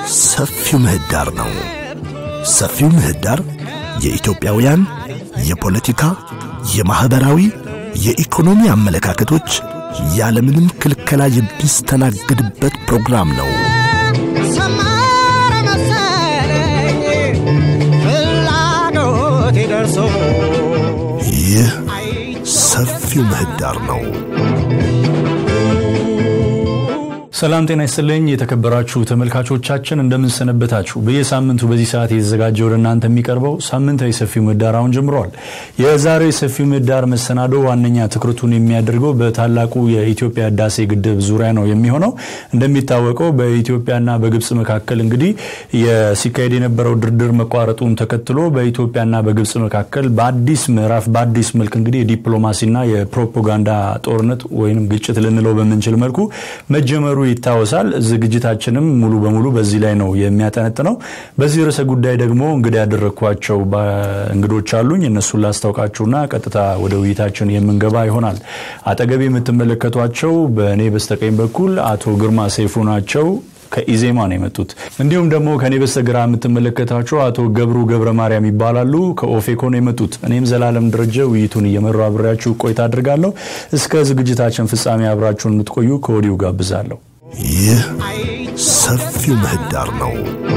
ሰፊው ምህዳር ነው። ሰፊው ምህዳር የኢትዮጵያውያን የፖለቲካ፣ የማኅበራዊ፣ የኢኮኖሚ አመለካከቶች ያለምንም ክልከላ የሚስተናገድበት ፕሮግራም ነው። ሰመረ መሰለኝ ፍላጎቴ ደርሶ ይህ ሰፊው ምህዳር ነው። ሰላም ጤና ይስጥልኝ የተከበራችሁ ተመልካቾቻችን እንደምንሰነበታችሁ። በየሳምንቱ በዚህ ሰዓት የተዘጋጀ ወደ እናንተ የሚቀርበው ሳምንታዊ ሰፊው ምህዳር አሁን ጀምረዋል። የዛሬው የሰፊው ምህዳር መሰናዶ ዋነኛ ትኩረቱን የሚያደርገው በታላቁ የኢትዮጵያ ህዳሴ ግድብ ዙሪያ ነው የሚሆነው። እንደሚታወቀው በኢትዮጵያና በግብጽ መካከል እንግዲህ ሲካሄድ የነበረው ድርድር መቋረጡን ተከትሎ በኢትዮጵያና በግብጽ መካከል በአዲስ ምዕራፍ በአዲስ መልክ እንግዲህ የዲፕሎማሲና የፕሮፓጋንዳ ጦርነት ወይም ግጭት ልንለው በምንችል መልኩ መጀመሩ ይታወሳል። ዝግጅታችንም ሙሉ በሙሉ በዚህ ላይ ነው የሚያጠነጥነው። በዚህ ርዕሰ ጉዳይ ደግሞ እንግዲህ ያደረግኳቸው እንግዶች አሉኝ። እነሱን ላስታውቃችሁና ቀጥታ ወደ ውይይታችን የምንገባ ይሆናል። አጠገቤ የምትመለከቷቸው በእኔ በስተቀኝ በኩል አቶ ግርማ ሰይፉ ናቸው። ከኢዜማ ነው የመጡት። እንዲሁም ደግሞ ከኔ በስተግራ የምትመለከታቸው አቶ ገብሩ ገብረ ማርያም ይባላሉ። ከኦፌኮ ነው የመጡት። እኔም ዘላለም ደረጀ ውይይቱን እየመራው አብሬያችሁ ቆይታ አድርጋለሁ። እስከ ዝግጅታችን ፍጻሜ አብራችሁን የምትቆዩ ከወዲሁ ጋብዛለሁ። ይህ ሰፊው ምህዳር ነው።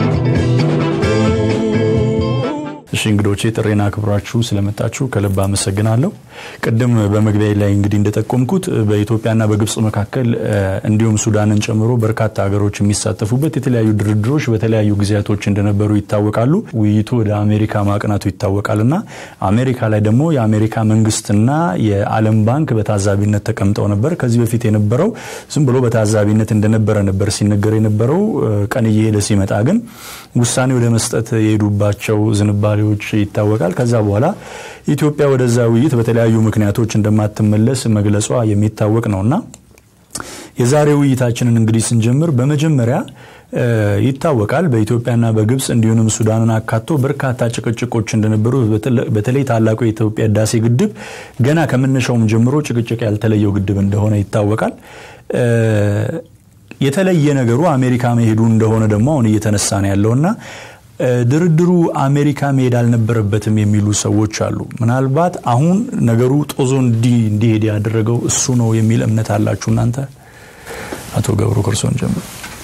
እሺ እንግዶቼ ጥሬና አክብራችሁ ስለመጣችሁ ከልብ አመሰግናለሁ። ቅድም በመግቢያ ላይ እንግዲህ እንደጠቆምኩት በኢትዮጵያና በግብጽ መካከል እንዲሁም ሱዳንን ጨምሮ በርካታ ሀገሮች የሚሳተፉበት የተለያዩ ድርድሮች በተለያዩ ጊዜያቶች እንደነበሩ ይታወቃሉ። ውይይቱ ወደ አሜሪካ ማቅናቱ ይታወቃልና አሜሪካ ላይ ደግሞ የአሜሪካ መንግስትና የዓለም ባንክ በታዛቢነት ተቀምጠው ነበር። ከዚህ በፊት የነበረው ዝም ብሎ በታዛቢነት እንደነበረ ነበር ሲነገር የነበረው። ቀን እየሄደ ሲመጣ ግን ውሳኔ ወደ መስጠት የሄዱባቸው ዝንባሌዎች ይታወቃል። ከዛ በኋላ ኢትዮጵያ ወደዛ ውይይት በተለያዩ ምክንያቶች እንደማትመለስ መግለጿ የሚታወቅ ነውና የዛሬ ውይይታችንን እንግዲህ ስንጀምር በመጀመሪያ ይታወቃል በኢትዮጵያና በግብጽ እንዲሁም ሱዳንን አካቶ በርካታ ጭቅጭቆች እንደነበሩ በተለይ ታላቁ የኢትዮጵያ ህዳሴ ግድብ ገና ከመነሻውም ጀምሮ ጭቅጭቅ ያልተለየው ግድብ እንደሆነ ይታወቃል። የተለየ ነገሩ አሜሪካ መሄዱ እንደሆነ ደግሞ አሁን እየተነሳ ነው ያለውና ድርድሩ አሜሪካ መሄድ አልነበረበትም የሚሉ ሰዎች አሉ። ምናልባት አሁን ነገሩ ጦዞ እንዲሄድ ያደረገው እሱ ነው የሚል እምነት አላችሁ እናንተ? አቶ ገብሩ ክርስቶን ጀምሮ።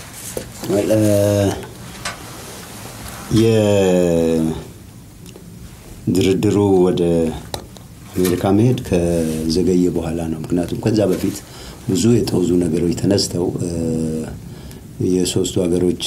የድርድሩ ወደ አሜሪካ መሄድ ከዘገየ በኋላ ነው። ምክንያቱም ከዛ በፊት ብዙ የጦዙ ነገሮች ተነስተው የሶስቱ ሀገሮች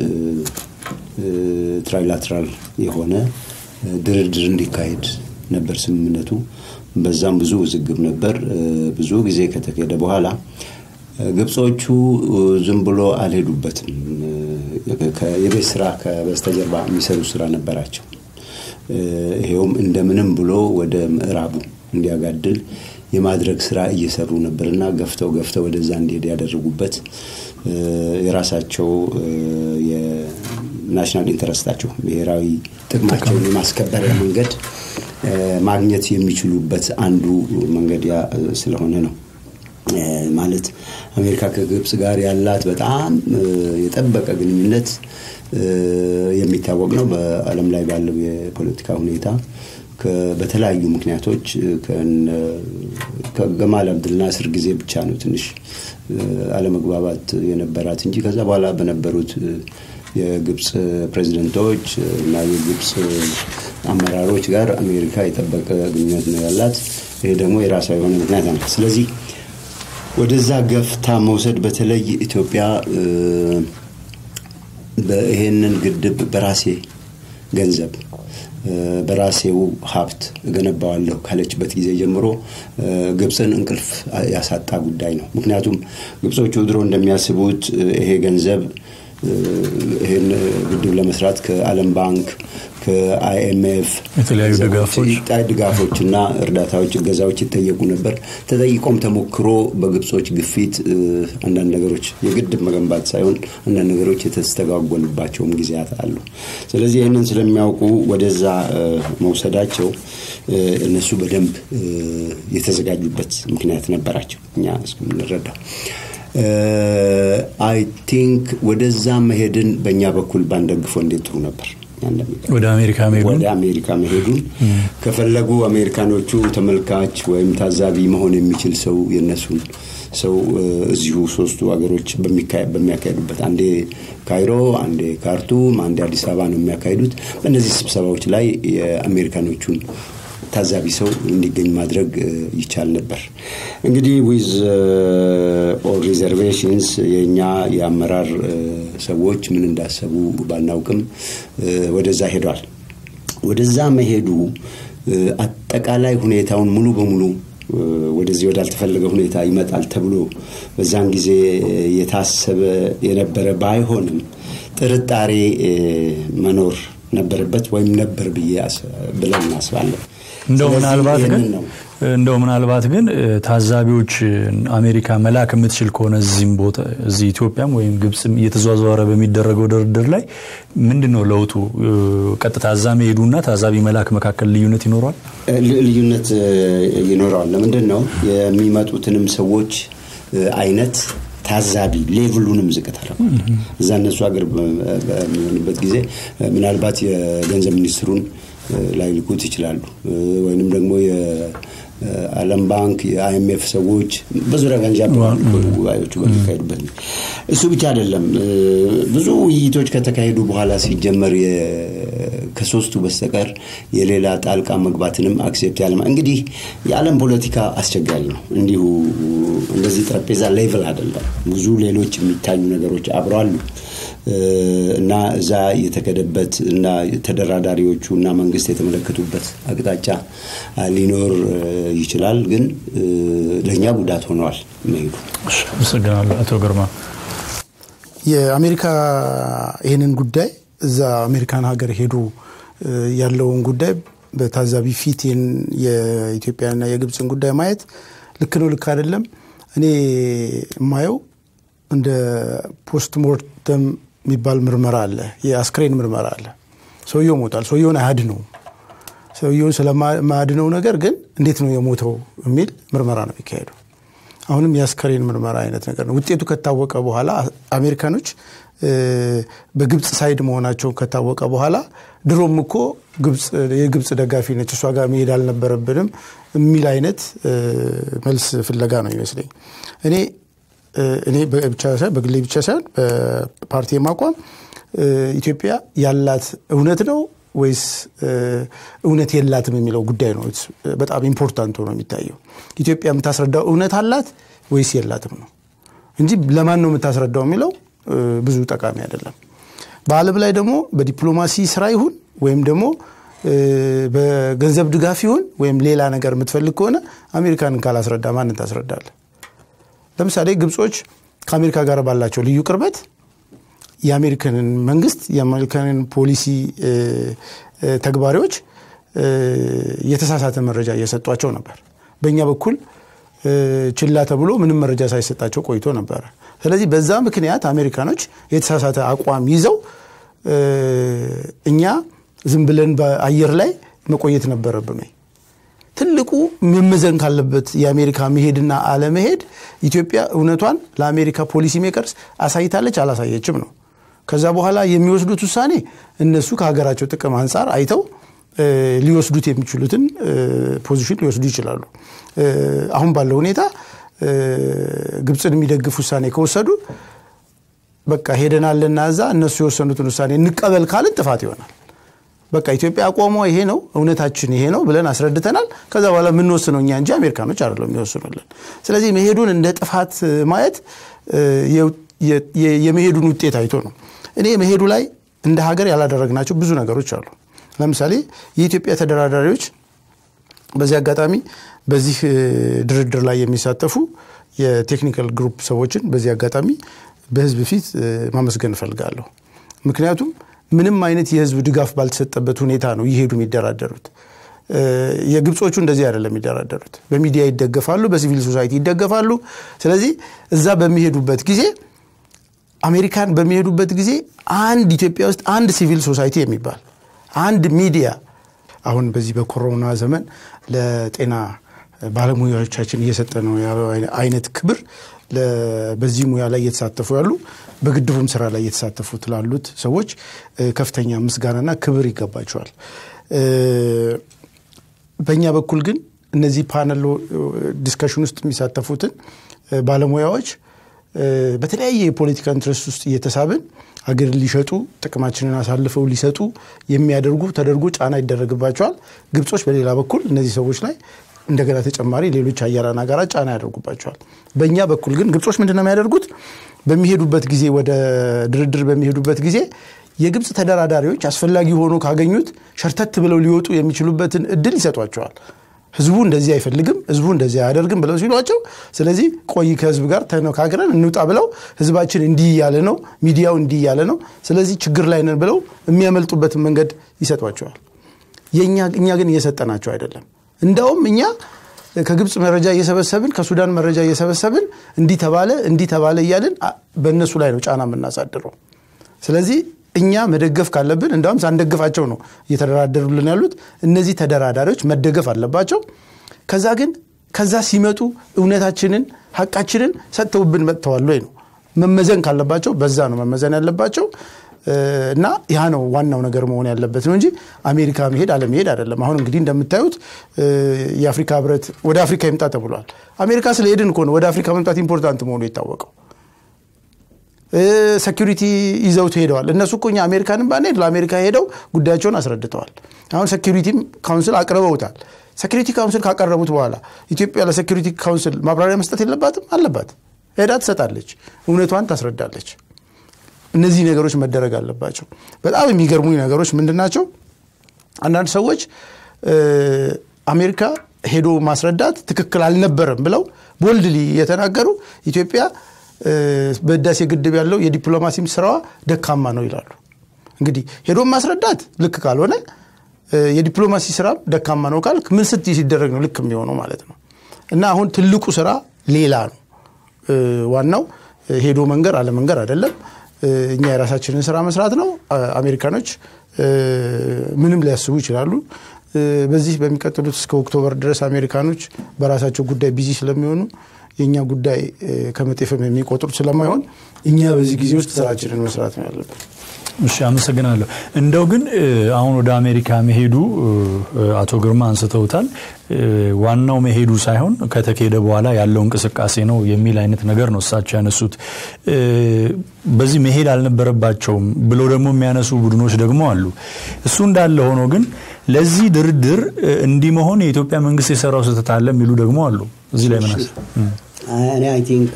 ትራይላትራል የሆነ ድርድር እንዲካሄድ ነበር ስምምነቱ። በዛም ብዙ ውዝግብ ነበር። ብዙ ጊዜ ከተካሄደ በኋላ ግብጾቹ ዝም ብሎ አልሄዱበትም። የቤት ስራ ከበስተጀርባ የሚሰሩ ስራ ነበራቸው። ይሄውም እንደምንም ብሎ ወደ ምዕራቡ እንዲያጋድል የማድረግ ስራ እየሰሩ ነበርና ገፍተው ገፍተው ወደዛ እንዲሄድ ያደረጉበት የራሳቸው ናሽናል ኢንተረስታቸው ብሔራዊ ጥቅማቸውን የማስከበሪያ መንገድ ማግኘት የሚችሉበት አንዱ መንገድ ያ ስለሆነ ነው። ማለት አሜሪካ ከግብጽ ጋር ያላት በጣም የጠበቀ ግንኙነት የሚታወቅ ነው። በዓለም ላይ ባለው የፖለቲካ ሁኔታ በተለያዩ ምክንያቶች ከገማል አብድል ናስር ጊዜ ብቻ ነው ትንሽ አለመግባባት የነበራት እንጂ ከዛ በኋላ በነበሩት የግብፅ ፕሬዚደንቶች እና የግብፅ አመራሮች ጋር አሜሪካ የጠበቀ ግንኙነት ነው ያላት። ይሄ ደግሞ የራሷ የሆነ ምክንያት ነው። ስለዚህ ወደዛ ገፍታ መውሰድ በተለይ ኢትዮጵያ ይሄንን ግድብ በራሴ ገንዘብ በራሴው ሀብት እገነባዋለሁ ካለችበት ጊዜ ጀምሮ ግብፅን እንቅልፍ ያሳጣ ጉዳይ ነው። ምክንያቱም ግብጾቹ ድሮ እንደሚያስቡት ይሄ ገንዘብ ይህን ግድብ ለመስራት ከዓለም ባንክ ከአይኤምኤፍ የተለያዩ ድጋፎች ድጋፎች እና እርዳታዎች፣ እገዛዎች ይጠየቁ ነበር። ተጠይቆም ተሞክሮ በግብጾች ግፊት አንዳንድ ነገሮች የግድብ መገንባት ሳይሆን አንዳንድ ነገሮች የተስተጓጎሉባቸውም ጊዜያት አሉ። ስለዚህ ይህንን ስለሚያውቁ ወደዛ መውሰዳቸው እነሱ በደንብ የተዘጋጁበት ምክንያት ነበራቸው እኛ እስከምንረዳው አይ ቲንክ ወደዛ መሄድን በእኛ በኩል ባንደግፈው እንዴት ጥሩ ነበር። እኛ እንደሚገርም ወደ አሜሪካ መሄዱን ወደ አሜሪካ መሄዱን ከፈለጉ አሜሪካኖቹ ተመልካች ወይም ታዛቢ መሆን የሚችል ሰው የነሱን ሰው እ፣ እዚሁ ሶስቱ ሀገሮች በሚካ- በሚያካሂዱበት አንዴ ካይሮ፣ አንዴ ካርቱም፣ አንዴ አዲስ አበባ ነው የሚያካሂዱት። በእነዚህ ስብሰባዎች ላይ የአሜሪካኖቹን ታዛቢ ሰው እንዲገኝ ማድረግ እ፣ ይቻል ነበር። እንግዲህ ዊዝ ኦል ሪዘርቬሽንስ የእኛ የአመራር እ፣ ሰዎች ምን እንዳሰቡ ባናውቅም እ፣ ወደዛ ሄዷል። ወደዛ መሄዱ እ፣ አጠቃላይ ሁኔታውን ሙሉ በሙሉ እ፣ ወደዚህ ወዳልተፈለገ ሁኔታ ይመጣል ተብሎ በዛን ጊዜ እ፣ የታሰበ የነበረ ባይሆንም ጥርጣሬ እ፣ መኖር ነበረበት ወይም ነበር ብዬ አስ- ብለን እናስባለን። እንደው ስለዚህ ምናልባት ግን ይህንን ነው እንደው ምናልባት ግን እ፣ ታዛቢዎች እ፣ አሜሪካ መላክ የምትችል ከሆነ እዚህም ቦታ እዚህ ኢትዮጵያም ወይም ግብፅም እየተዘዋወረ በሚደረገው ድርድር ላይ ምንድን ነው ለውጡ? እ፣ ቀጥታ እዛ መሄዱና ታዛቢ መላክ መካከል ልዩነት ይኖረዋል? ል- ልዩነት እ፣ ይኖረዋል። ለምንድን ነው የሚመጡትንም ሰዎች እ፣ አይነት ታዛቢ ሌቭሉንም ዝቅ ታደርገዋል። እዛ እነሱ ሀገር በ- በሚሆንበት ጊዜ እ፣ ምናልባት የገንዘብ ሚኒስትሩን እ፣ ላይልኩት ይችላሉ እ፣ ወይንም ደግሞ የዓለም ባንክ የአይኤምኤፍ ሰዎች በዙሪያ ጋንዣ ጉባኤዎቹ በሚካሄዱበት ጊዜ እሱ ብቻ አይደለም። እ፣ ብዙ ውይይቶች ከተካሄዱ በኋላ ሲጀመር የ- ከሶስቱ በስተቀር የሌላ ጣልቃ መግባትንም አክሴፕት ያለ እንግዲህ የዓለም ፖለቲካ አስቸጋሪ ነው። እንዲሁ እንደዚህ ጠረጴዛ ሌቭል አይደለም። ብዙ ሌሎች የሚታዩ ነገሮች አብረው አሉ እ፣ እና እዛ የተከደበት እና ተደራዳሪዎቹ እና መንግስት የተመለከቱበት አቅጣጫ አ፣ ሊኖር እ፣ ይችላል። ግን እ፣ ለእኛ ጉዳት ሆነዋል መሄዱ። እሺ፣ አመሰግናለሁ አቶ ግርማ። የአሜሪካ ይህንን ጉዳይ እዛ አሜሪካን ሀገር ሄዶ እ፣ ያለውን ጉዳይ በታዛቢ ፊት ይህን የኢትዮጵያና የግብፅን ጉዳይ ማየት ልክ ነው ልክ አይደለም እኔ የማየው እንደ ፖስት ሞርተም የሚባል ምርመራ አለ የአስክሬን ምርመራ አለ ሰውየው ሞቷል ሰውየውን አያድነውም ሰውየውን ስለማያድነው ነገር ግን እንዴት ነው የሞተው የሚል ምርመራ ነው የሚካሄደው አሁንም የአስከሬን ምርመራ አይነት ነገር ነው ውጤቱ ከታወቀ በኋላ አሜሪካኖች እ፣ በግብፅ ሳይድ መሆናቸው ከታወቀ በኋላ ድሮም እኮ ግብፅ የግብፅ ደጋፊ ነች እሷ ጋር መሄድ አልነበረብንም የሚል አይነት እ፣ መልስ ፍለጋ ነው ይመስለኝ እኔ እ፣ እኔ ብቻ ሳይሆን በግሌ ብቻ ሳይሆን በፓርቲ ማቋም እ፣ ኢትዮጵያ ያላት እውነት ነው ወይስ እ፣ እውነት የላትም የሚለው ጉዳይ ነው It's በጣም ኢምፖርታንት ሆኖ የሚታየው ኢትዮጵያ የምታስረዳው እውነት አላት ወይስ የላትም ነው እንጂ ለማን ነው የምታስረዳው የሚለው እ፣ ብዙ ጠቃሚ አይደለም በአለም ላይ ደግሞ በዲፕሎማሲ ስራ ይሁን ወይም ደግሞ እ፣ በገንዘብ ድጋፍ ይሁን ወይም ሌላ ነገር የምትፈልግ ከሆነ አሜሪካንን ካላስረዳ ማንን ታስረዳለ ለምሳሌ ግብጾች ከአሜሪካ ጋር ባላቸው ልዩ ቅርበት የአሜሪካንን መንግስት የአሜሪካንን ፖሊሲ እ፣ እ፣ ተግባሪዎች እ፣ የተሳሳተ መረጃ እየሰጧቸው ነበር በእኛ በኩል እ፣ ችላ ተብሎ ምንም መረጃ ሳይሰጣቸው ቆይቶ ነበረ ስለዚህ በዛ ምክንያት አሜሪካኖች የተሳሳተ አቋም ይዘው እ፣ እኛ ዝም ብለን በአየር ላይ መቆየት ነበረብን ወይ ትልቁ መመዘን ካለበት የአሜሪካ መሄድና አለመሄድ ኢትዮጵያ እውነቷን ለአሜሪካ ፖሊሲ ሜከርስ አሳይታለች አላሳየችም ነው ከዛ በኋላ የሚወስዱት ውሳኔ እነሱ ከሀገራቸው ጥቅም አንጻር አይተው እ፣ ሊወስዱት የሚችሉትን እ፣ ፖዚሽን ሊወስዱ ይችላሉ እ፣ አሁን ባለው ሁኔታ እ፣ ግብፅን የሚደግፍ ውሳኔ ከወሰዱ በቃ ሄደናልና እዛ እነሱ የወሰኑትን ውሳኔ እንቀበል ካልን ጥፋት ይሆናል በቃ ኢትዮጵያ አቋሟ ይሄ ነው እውነታችን ይሄ ነው ብለን አስረድተናል ከዛ በኋላ የምንወስነው እኛ እንጂ አሜሪካኖች አይደለም የሚወስኑልን ስለዚህ መሄዱን እንደ ጥፋት ማየት እ፣ የ- የ- የመሄዱን ውጤት አይቶ ነው እኔ መሄዱ ላይ እንደ ሀገር ያላደረግናቸው ብዙ ነገሮች አሉ ለምሳሌ የኢትዮጵያ ተደራዳሪዎች በዚህ አጋጣሚ በዚህ እ፣ ድርድር ላይ የሚሳተፉ የቴክኒካል ግሩፕ ሰዎችን በዚህ አጋጣሚ በህዝብ ፊት እ፣ ማመስገን እፈልጋለሁ ምክንያቱም ምንም አይነት የህዝብ ድጋፍ ባልተሰጠበት ሁኔታ ነው ይሄዱ የሚደራደሩት እ፣ የግብጾቹ እንደዚህ አይደለም የሚደራደሩት በሚዲያ ይደገፋሉ በሲቪል ሶሳይቲ ይደገፋሉ ስለዚህ እዛ በሚሄዱበት ጊዜ አሜሪካን በሚሄዱበት ጊዜ አንድ ኢትዮጵያ ውስጥ አንድ ሲቪል ሶሳይቲ የሚባል አንድ ሚዲያ አሁን በዚህ በኮሮና ዘመን ለጤና ባለሙያዎቻችን እየሰጠ ነው ያለው አይነት ክብር ለ- በዚህ ሙያ ላይ እየተሳተፉ ያሉ በግድቡም ስራ ላይ እየተሳተፉት ላሉት ሰዎች እ፣ ከፍተኛ ምስጋናና ክብር ይገባቸዋል። እ፣ በእኛ በኩል ግን እነዚህ ፓነል ዲስከሽን ውስጥ የሚሳተፉትን እ፣ ባለሙያዎች እ፣ በተለያየ የፖለቲካ ኢንትረስት ውስጥ እየተሳብን ሀገር ሊሸጡ ጥቅማችንን አሳልፈው ሊሰጡ የሚያደርጉ ተደርጎ ጫና ይደረግባቸዋል። ግብጾች በሌላ በኩል እነዚህ ሰዎች ላይ እንደገና ተጨማሪ ሌሎች ሀያላን ሀገራት ጫና ያደርጉባቸዋል። በእኛ በኩል ግን ግብጾች ምንድን ነው የሚያደርጉት? በሚሄዱበት ጊዜ ወደ ድርድር በሚሄዱበት ጊዜ የግብፅ ተደራዳሪዎች አስፈላጊ ሆኖ ካገኙት ሸርተት ብለው ሊወጡ የሚችሉበትን እድል ይሰጧቸዋል። ህዝቡ እንደዚህ አይፈልግም፣ ህዝቡ እንደዚህ አያደርግም ብለው ሲሏቸው፣ ስለዚህ ቆይ ከህዝብ ጋር ተነካክረን እንውጣ ብለው ህዝባችን እንዲህ እያለ ነው፣ ሚዲያው እንዲህ እያለ ነው፣ ስለዚህ ችግር ላይ ነን ብለው የሚያመልጡበትን መንገድ ይሰጧቸዋል። የእኛ እኛ ግን እየሰጠናቸው አይደለም። እንዳውም እኛ ከግብፅ መረጃ እየሰበሰብን ከሱዳን መረጃ እየሰበሰብን እንዲህ ተባለ እንዲህ ተባለ እያልን አ- በእነሱ ላይ ነው ጫና የምናሳድረው። ስለዚህ እኛ መደገፍ ካለብን እንዳውም ሳንደግፋቸው ነው እየተደራደሩልን ያሉት። እነዚህ ተደራዳሪዎች መደገፍ አለባቸው። ከዛ ግን ከዛ ሲመጡ እውነታችንን ሀቃችንን ሰጥተውብን መጥተዋል ወይ ነው መመዘን ካለባቸው በዛ ነው መመዘን ያለባቸው። እ፣ እና ያ ነው ዋናው ነገር መሆን ያለበት ነው እንጂ አሜሪካ መሄድ አለመሄድ አይደለም። አሁን እንግዲህ እንደምታዩት እ፣ የአፍሪካ ህብረት ወደ አፍሪካ ይምጣ ተብሏል። አሜሪካ ስለሄድን እኮ ነው ወደ አፍሪካ መምጣት ኢምፖርታንት መሆኑ የታወቀው። ሴኪሪቲ ይዘውት ሄደዋል። እነሱ እኮ እኛ አሜሪካንን ባንሄድ ለአሜሪካ ሄደው ጉዳያቸውን አስረድተዋል። አሁን ሴኪሪቲ ካውንስል አቅርበውታል። ሴኪሪቲ ካውንስል ካቀረቡት በኋላ ኢትዮጵያ ለሴኪሪቲ ካውንስል ማብራሪያ መስጠት የለባትም? አለባት። ሄዳ ትሰጣለች፣ እውነቷን ታስረዳለች። እነዚህ ነገሮች መደረግ አለባቸው። በጣም የሚገርሙኝ ነገሮች ምንድን ናቸው? አንዳንድ ሰዎች እ፣ አሜሪካ ሄዶ ማስረዳት ትክክል አልነበረም ብለው ቦልድሊ የተናገሩ ኢትዮጵያ እ፣ በህዳሴ ግድብ ያለው የዲፕሎማሲም ስራዋ ደካማ ነው ይላሉ። እንግዲህ ሄዶ ማስረዳት ልክ ካልሆነ እ፣ የዲፕሎማሲ ስራም ደካማ ነው ካልክ ምን ስት ሲደረግ ነው ልክ የሚሆነው ማለት ነው። እና አሁን ትልቁ ስራ ሌላ ነው። እ፣ ዋናው እ፣ ሄዶ መንገር አለመንገር አይደለም። እ፣ እኛ የራሳችንን ስራ መስራት ነው። አ- አሜሪካኖች እ፣ ምንም ሊያስቡ ይችላሉ። እ፣ በዚህ በሚቀጥሉት እስከ ኦክቶበር ድረስ አሜሪካኖች በራሳቸው ጉዳይ ቢዚ ስለሚሆኑ የእኛ ጉዳይ እ፣ ከመጤፍም የሚቆጥሩት ስለማይሆን እኛ በዚህ ጊዜ ውስጥ ስራችንን መስራት ነው ያለብን። እሺ አመሰግናለሁ። እንደው ግን እ፣ አሁን ወደ አሜሪካ መሄዱ እ፣ አቶ ግርማ አንስተውታል። እ፣ ዋናው መሄዱ ሳይሆን ከተካሄደ በኋላ ያለው እንቅስቃሴ ነው የሚል አይነት ነገር ነው እሳቸው ያነሱት። እ፣ በዚህ መሄድ አልነበረባቸውም ብለው ደግሞ የሚያነሱ ቡድኖች ደግሞ አሉ። እሱ እንዳለ ሆኖ ግን ለዚህ ድርድር እ፣ እንዲህ መሆን የኢትዮጵያ መንግስት የሰራው ስህተት አለ የሚሉ ደግሞ አሉ። እዚህ ላይ ምን አስ- እኔ አይ ቲንክ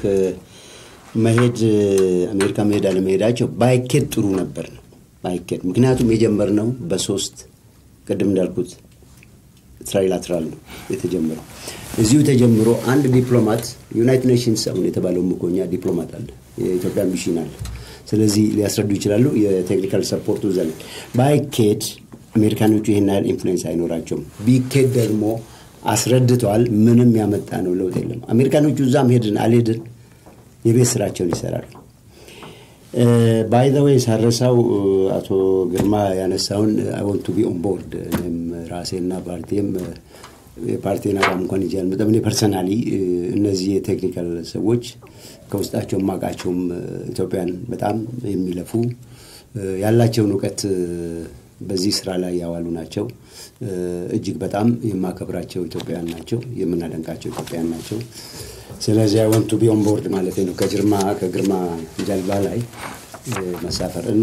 መሄድ አሜሪካ መሄድ አለመሄዳቸው ባይኬድ ጥሩ ነበር ነው ባይኬድ። ምክንያቱም የጀመርነው በሶስት ቅድም እንዳልኩት ትራይላትራል ነው የተጀመረው። እዚሁ ተጀምሮ አንድ ዲፕሎማት ዩናይትድ ኔሽንስ አሁን የተባለው ምኮኛ ዲፕሎማት አለ፣ የኢትዮጵያ ሚሽን አለ። ስለዚህ ሊያስረዱ ይችላሉ። የቴክኒካል ሰፖርቱ ዘለ ባይኬድ አሜሪካኖቹ ይህን ያህል ኢንፍሉዌንስ አይኖራቸውም። ቢኬድ ደግሞ አስረድተዋል። ምንም ያመጣ ነው ለውጥ የለም። አሜሪካኖቹ እዛም ሄድን አልሄድን የቤት ስራቸውን ይሰራሉ። ባይ ዘ ወይ ሳረሳው አቶ ግርማ ያነሳውን አይ ወንት ቱ ቢ ኦን ቦርድ እኔም ራሴና ፓርቲም የፓርቲን አቋም እንኳን ይዤ አልመጣም። እኔ ፐርሰናሊ እነዚህ የቴክኒካል ሰዎች ከውስጣቸው ማቃቸውም ኢትዮጵያን በጣም የሚለፉ ያላቸውን እውቀት በዚህ ስራ ላይ ያዋሉ ናቸው። እጅግ በጣም የማከብራቸው ኢትዮጵያውያን ናቸው፣ የምናደንቃቸው ኢትዮጵያውያን ናቸው። ስለዚህ አይ ወንቱ ቢሆን ቦርድ ማለት ነው ከግርማ ከግርማ ጀልባ ላይ መሳፈር እና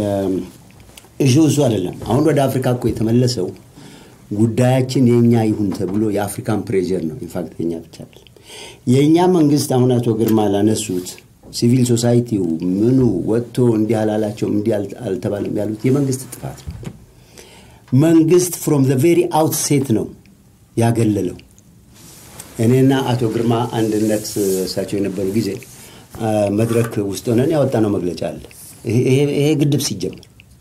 እሹ እሱ አይደለም። አሁን ወደ አፍሪካ እኮ የተመለሰው ጉዳያችን የእኛ ይሁን ተብሎ የአፍሪካን ፕሬዠር ነው። ኢንፋክት የኛ ብቻ አይደለም። የእኛ መንግስት አሁን አቶ ግርማ ላነሱት ሲቪል ሶሳይቲው ምኑ ወጥቶ እንዲህ አላላቸውም እንዲህ አልተባለም ያሉት የመንግስት ጥፋት ነው። መንግስት ፍሮም ዘ ቬሪ አውትሴት ነው ያገለለው። እኔና አቶ ግርማ አንድነት እሳቸው የነበሩ ጊዜ መድረክ ውስጥ ሆነን ያወጣነው መግለጫ አለ። ይሄ ግድብ ሲጀመር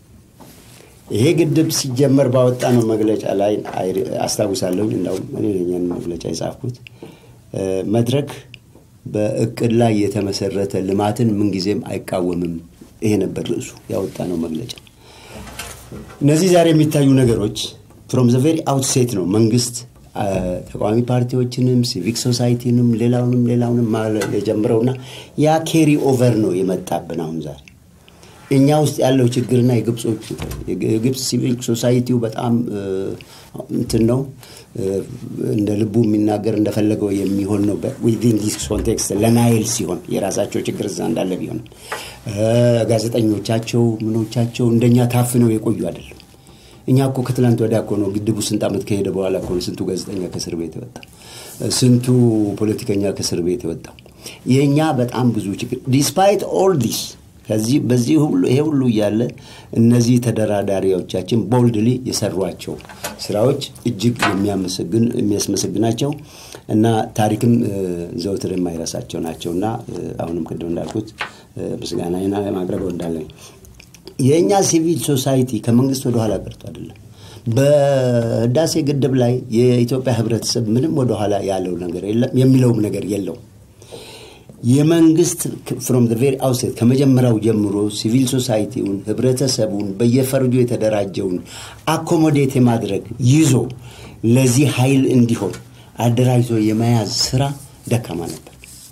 ይሄ ግድብ ሲጀመር ባወጣነው መግለጫ ላይ አስታውሳለሁ። እንዳውም እኔ ነኝ መግለጫ የጻፍኩት። መድረክ በእቅድ ላይ የተመሰረተ ልማትን ምንጊዜም አይቃወምም። ይሄ ነበር ርዕሱ ያወጣነው መግለጫ። እነዚህ ዛሬ የሚታዩ ነገሮች ፍሮም ዘ ቬሪ አውትሴት ነው መንግስት ተቃዋሚ ፓርቲዎችንም ሲቪክ ሶሳይቲንም ሌላውንም ሌላውንም የጀምረውና ያ ኬሪ ኦቨር ነው የመጣብን አሁን ዛሬ እኛ ውስጥ ያለው ችግርና የግብጾቹ የግብፅ ሲቪል ሶሳይቲው በጣም እንትን ነው እንደ ልቡ የሚናገር እንደፈለገው የሚሆን ነው ዊን ዲስ ኮንቴክስት ለናይል ሲሆን የራሳቸው ችግር እዛ እንዳለ ቢሆንም ጋዜጠኞቻቸው ምኖቻቸው እንደኛ ታፍነው የቆዩ አይደለም እኛ እኮ ከትላንት ወዲያ እኮ ነው ግድቡ ስንት ዓመት ከሄደ በኋላ እኮ ነው ስንቱ ጋዜጠኛ ከእስር ቤት የወጣ ስንቱ ፖለቲከኛ ከእስር ቤት የወጣው የእኛ በጣም ብዙ ችግር ዲስፓይት ኦል ዲስ ከዚህ በዚህ ሁሉ ይሄ ሁሉ እያለ እነዚህ ተደራዳሪዎቻችን ቦልድሊ የሰሯቸው ስራዎች እጅግ የሚያስመሰግናቸው እና ታሪክም ዘውትር የማይረሳቸው ናቸው እና አሁንም ቅድም እንዳልኩት ምስጋና ማቅረበው እንዳለኝ የእኛ ሲቪል ሶሳይቲ ከመንግስት ወደኋላ ቀርቶ አይደለም በህዳሴ ግድብ ላይ የኢትዮጵያ ህብረተሰብ ምንም ወደኋላ ያለው ነገር የለም የሚለውም ነገር የለውም የመንግስት ፍሮም ቬሪ አውትሴት ከመጀመሪያው ጀምሮ ሲቪል ሶሳይቲውን ህብረተሰቡን በየፈርጁ የተደራጀውን አኮሞዴት የማድረግ ይዞ ለዚህ ኃይል እንዲሆን አደራጅቶ የመያዝ ስራ ደካማ ነበር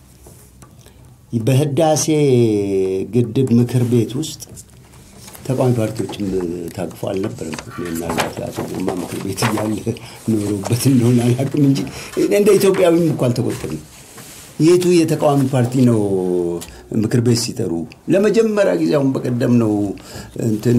በህዳሴ ግድብ ምክር ቤት ውስጥ ተቃዋሚ ፓርቲዎችም ታቅፎ አልነበረም ምናልባት አቶ ግርማ ምክር ቤት እያለ ኖሮበት እንደሆነ አላቅም እንጂ እንደ ኢትዮጵያዊም እኮ አልተቆጠርም የቱ የተቃዋሚ ፓርቲ ነው ምክር ቤት ሲጠሩ ለመጀመሪያ ጊዜ አሁን በቀደም ነው እንትን